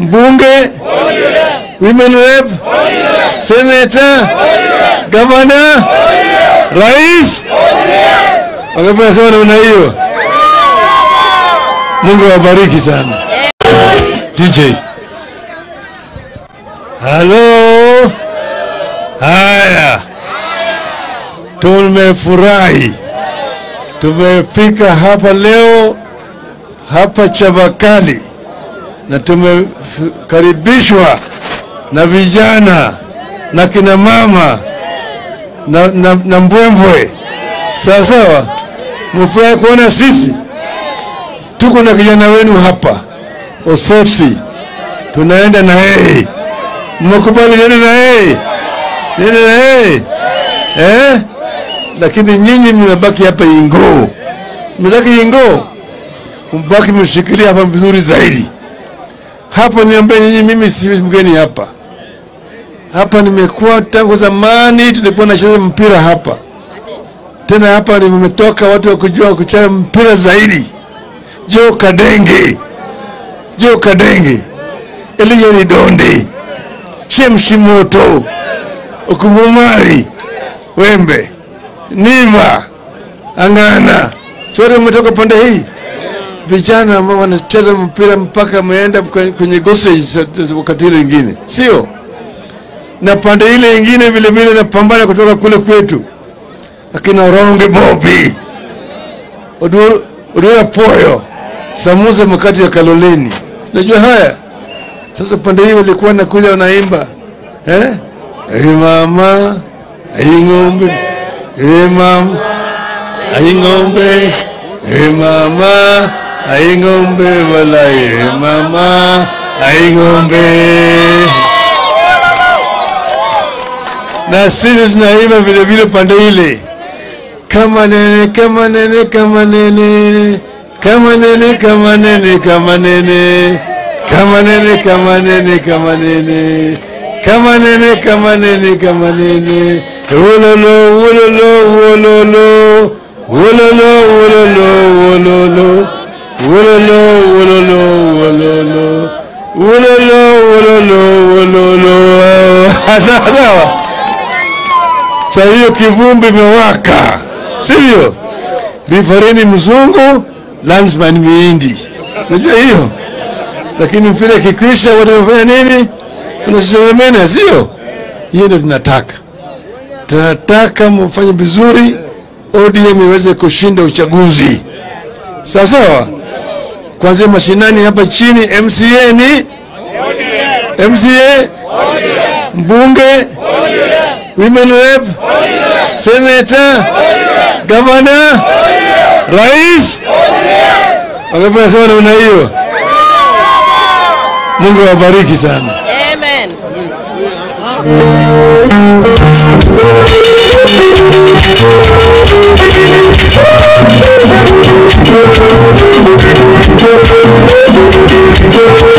mbunge, women rep, senator, gavana, rais. Wangapi wanasema namna hiyo? Mungu awabariki sana. DJ. Halo. Haya. Tumefurahi. Tumefika hapa leo hapa Chavakali na tumekaribishwa na vijana na kina mama na, na, na mbwembwe. Sawa sawa, mfurahi kuona sisi tuko na kijana wenu hapa Osotsi, tunaenda na yeye. Mmekubali nenda na yeye, nenda na yeye eh? Lakini nyinyi mmebaki hapa Ingoo, mmebaki Ingoo, mbaki mshikilia hapa vizuri zaidi. Hapa niambia nyinyi, mimi si mgeni hapa. Hapa nimekuwa tangu zamani, tulikuwa nacheza mpira hapa. Tena hapa nimetoka watu wa kujua kucheza mpira zaidi. Joe Kadenge, Joe Kadenge, Elijah Donde, Shemshimoto, Okumumari, Wembe, Niva, Angana, sote mmetoka pande hii. Vijana ambao wanacheza mpira mpaka wameenda kwenye gossage wakati ile ingine, sio? Na pande ile ingine vile vile napambana kutoka kule kwetu, akina Ronge Bobi, Oduru Odura Poyo, Samuza Makati ya Kaloleni. Unajua haya? Sasa pande hii walikuwa nakuja wanaimba eh? Hey mama, hey ng'ombe, hey mama, hey ng'ombe, hey mama, hey ng'ombe wala hey mama, hey ng'ombe. Na sisi tunaimba vile vile pande ile kama nene kama nene kama nene kama nene kama nene kama nene kama nene kama nene kama nene kama nene kama nene kama nene wololo wololo wololo wololo wololo wololo wololo wololo wololo wololo wololo wololo sawa Sasa hiyo kivumbi imewaka, sivyo? Rifareni mzungu, landsman miindi, unajua hiyo. Lakini mpira kikwisha, watu wanafanya nini? Unaselemena, sio? Hiyo ndio tunataka. Tunataka mfanye vizuri, ODM iweze kushinda uchaguzi, sawa sawa. Kwanzia mashinani hapa chini, MCA ni MCA, mbunge women rep, senator, gavana, rais. Wangapi wanasema namna hiyo? Mungu awabariki sana. Amen. Thank you.